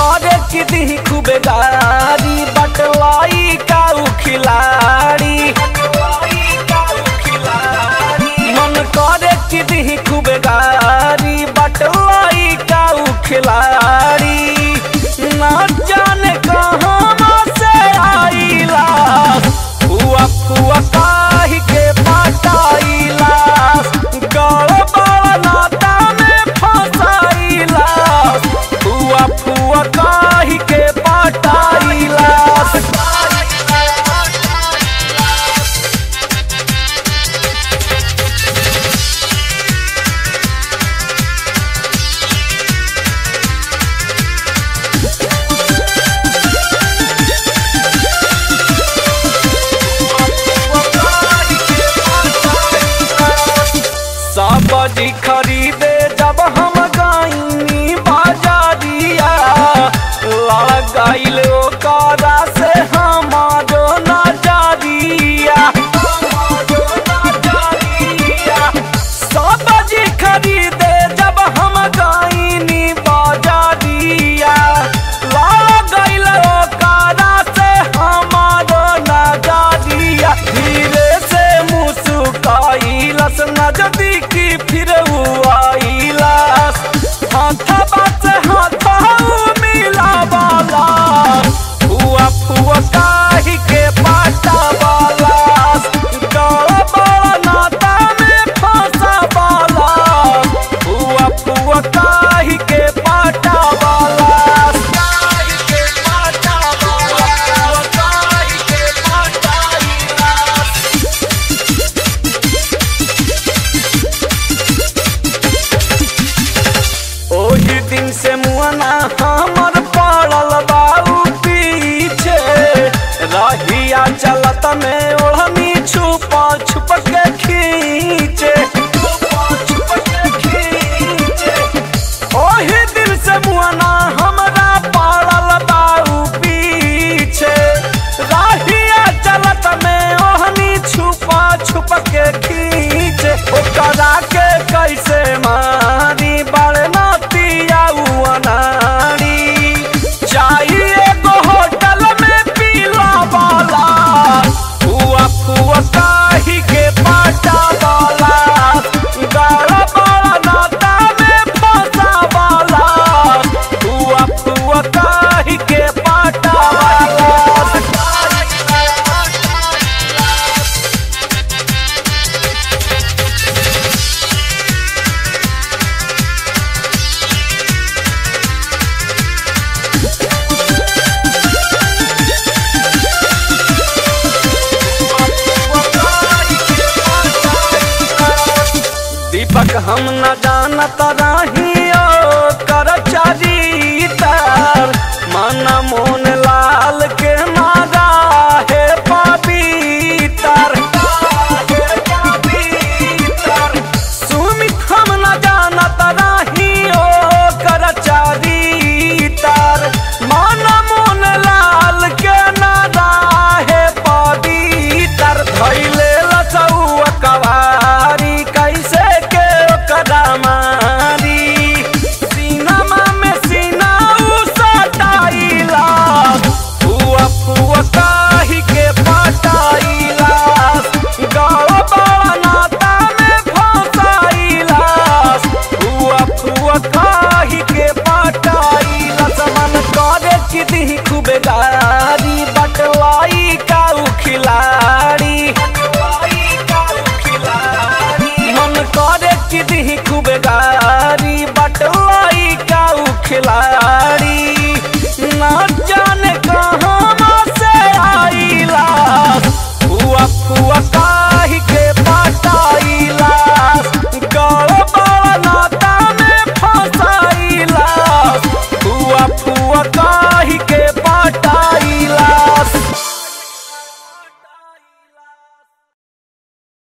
करे कि दी खूबे गारी बटलाई काऊ खिलाड़ी मन करे कि दी खूबे गारी बटलाई काऊ खिलाड़ी ना जाने कहाँ से आईला हुआ हुआ काहि के पटाईला गड़बड़ नाता में फंसाईला हुआ हुआ काहि के पटाईला सब्जी खरीदे जब हम गईनी बाजारिया लगाइल ओकरा से हमारो नजरिया सब्जी खरीदे जब हम गईनी बाजारिया लगाइल ओकरा से हमारो नजरिया धीरे से मुस्काइलस नजदीकी फिर आइलस हाथवा से हाथवा मिला वाला हुआ हुआ काहि के पाटा वाला गड़बड़ नाता में फंसा वाला हुआ हुआ काहि के पाटा वाला काहि के पाटा वाला काहि के पाटा वाला ओही दिन से मुआना हमर पड़ल बाऊ पीछे रहिया चलत में ओढ़नी छुपा छुप के खींचे ओही दिन से मुआना हमरा पड़ल बाऊ पीछे रहिया चलत में ओढ़नी छुपा छुप के खींचे ओकरा के कैसे मारी बड़नतिया अनाड़ी चाहिए एगो होटल में पीला वाला हुआ हुआ काहि के पाटा वाला गड़बड़ नाता में फंसा वाला हुआ हुआ काहि के पाटा वाला दीपक हम न जानत रही